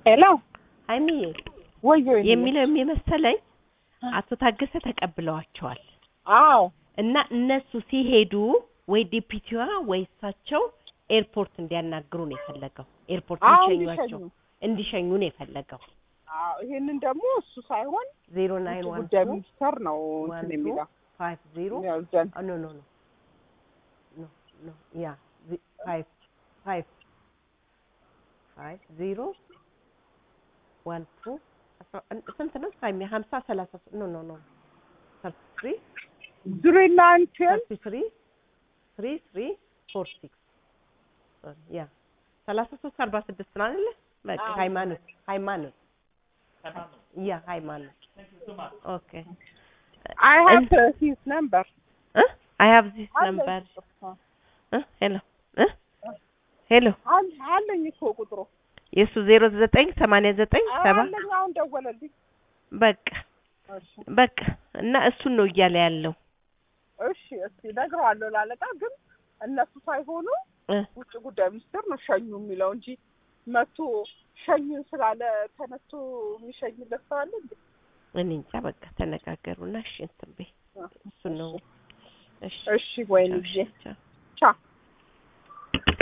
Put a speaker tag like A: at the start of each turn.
A: ሄሎ
B: ሀይሚዬ
A: ወዮ
B: የሚለው የሚመሰለኝ አቶ ታገሰ ተቀብለዋቸዋል
A: አዎ
B: እና እነሱ ሲሄዱ ወይ ዲፒቲዋ ወይ እሳቸው ኤርፖርት እንዲያናግሩ ነው የፈለገው። ኤርፖርት
A: አዎ
B: እንዲሸኟቸው
A: እንዲሸኙ
B: እንዲሸኙ ነው የፈለገው።
A: አዎ ይሄንን ደግሞ እሱ ሳይሆን
B: ዜሮ ናይን
A: ውጭ
B: ዋን
A: ጉዳይ
B: ቱ
A: ሚኒስተር ነው
B: ዋን
A: እንትን
B: ቱ
A: የሚለው
B: ፋይቭ ዜሮ
A: ያው ዘን
B: ኖ ኖ ኖ ኖ ኖ ያ ፋይቭ ፋይቭ ፋይቭ ዜሮ ዋን ቱ ስንት ነው? ሳሚ ሀምሳ ሰላሳ ኖ ኖ ኖ ሰርቲ ትሪ
A: ዙሪ ናይንቲን
B: ሰርቲ ትሪ ትሪ ትሪ ፎር ሲክስ ያ ሰላሳ ሶስት አርባ ስድስት ነው አይደለ? በቃ
A: አዎ።
B: ሃይማኖት ሃይማኖት ያ ሃይማኖት ኦኬ
A: አይ ሃቭ ሂዝ ነምበር
B: አይ ሃቭ ዚስ ነምበር ሄሎ ሄሎ
A: አለኝ እኮ ቁጥሩ
B: የእሱ ዜሮ ዘጠኝ ሰማንያ ዘጠኝ ሰባ
A: አለኝ አሁን ደወለልኝ
B: በቃ
A: እሺ
B: በቃ እና እሱን ነው እያለ ያለው
A: እሺ እስቲ እነግረዋለሁ ላለቃ ግን እነሱ ሳይሆኑ
B: እ
A: ውጭ ጉዳይ ሚኒስትር ነው ሸኙ የሚለው እንጂ መቶ ሸኙን ስላለ ተነስቶ የሚሸኝለት ሰው አለ እንዴ?
B: እኔ እንጃ በቃ ተነጋገሩና እሺ እንትን በይ እሱን ነው እሺ
A: እሺ ወይኔ
B: ቻው፣ እሺ፣ ቻው።
A: ቻ